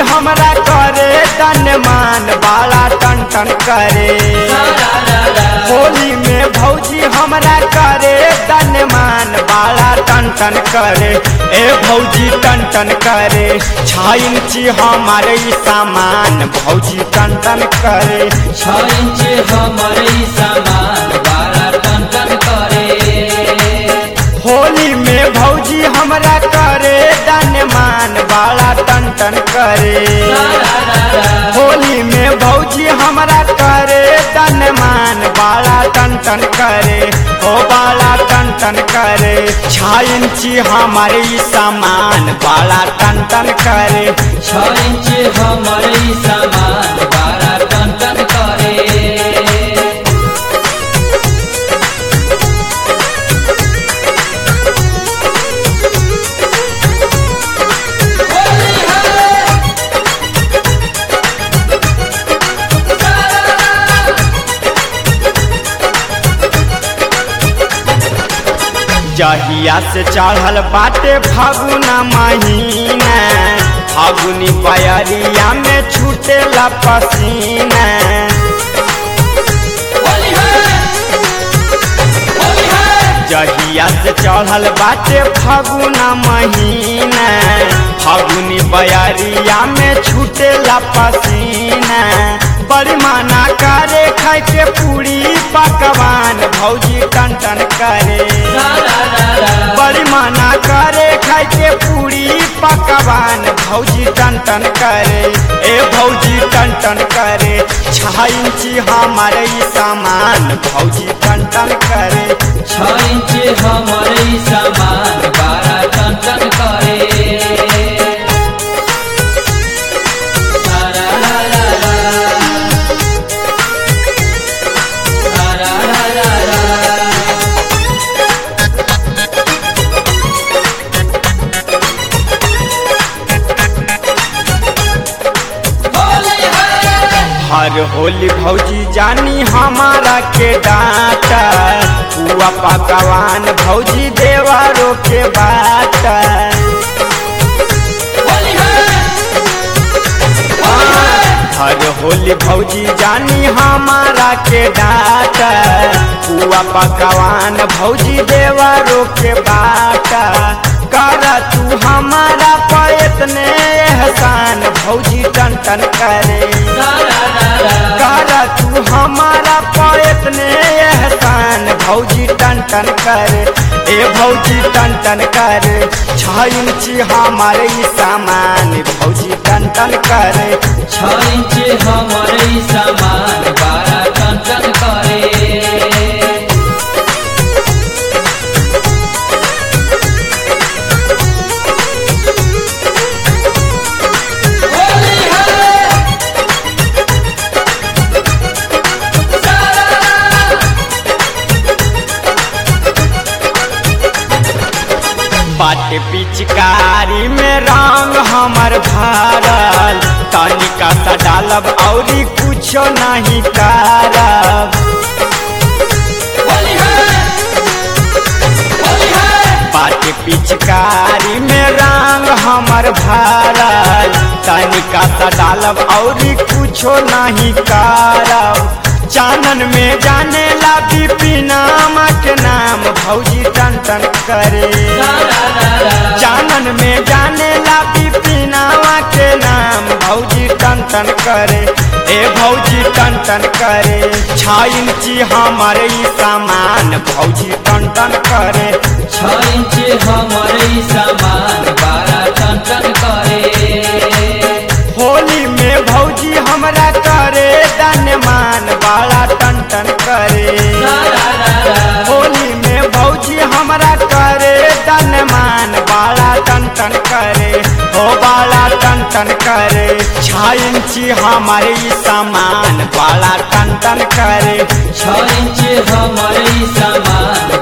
हमरा करे तन मान बाला टन टन करे होली में भौजी हमरा करे तन मान बाला टन टन करे ए भौजी टन टन करे छह इंची हमारे ई सामान भौजी टन टन करे छ इंच हमर ई सामान बारह टन टन करे होली में भौजी हमरा करे तन मान बाला टन टन करे होली में भौजी हमरा करे तन मान बाला टन टन करे ओ बाला टन टन करे छह इंची हमारे ई सामान बाला टन टन करे छ इंच हमर ई सामान बारह टन टन करे जहिया से चढ़ल बाटे फागुना महीना फागुनी बयरिया में छूटेला पसीना जहिया से चढ़ल बाटे फागुना महीना फागुनी बयरिया में छूटेला पसीना बड़ी माना करे खाए के पूरी पकवान भौजी टन टन करे बड़ी माना करे खाए के पूरी पकवान भौजी टन टन करे ए भौजी टन टन करे छह इंची हमारे ई सामान भौजी टन टन करे छ इंच हमर ई सामान बारह टन टन करे रा रा रा रा। रा रा रा रा रा। होली है हर होली भौजी जानी हमारा के डांटा हुआ पकवान भौजी देवारों के बाटा होली है हर होली भौजी जानी हमारा के डाटा हुआ पकवान भौजी देवारों के बाटा कर तू हमारा पैतने एहसान भौजी टन टन करे रा रा रा रा। कर तू हमारा पैतने एहसान भौजी टन टन करे ए भौजी टन टन करे छह इंची हमारे ई सामान भौजी टन टन करे छ इंच हमर ई सामान बारह टन टन करे होली है बाट पिचकारी में रंग हमर भरल तनिका सा डालब औरी कुछो नहीं करब होली है होली है बाट पिचकारी में रंग हमर भरल तनिका सा डालब औरी कुछो नहीं करब चानन में जाने ला बिपिनामा के नाम भौजी टन टन करे रा रा रा रा। जानन में जाने ला बिपिनावा के नाम भौजी टन टन करे ए भौजी टन टन करे छह इंची हमारे ई सामान भौजी टन टन करे छ इंच हमर ई सामान बारह टन टन करे होली में भौजी हमरा करे तन मान बाला टन टन करे रा रा रा रा। होली में भौजी हमरा करे तन मान बाला टन टन करे हो बाला टन टन करे छह इंची हमारे ई सामान बाला टन टन करे छ इंच हमर ई सामान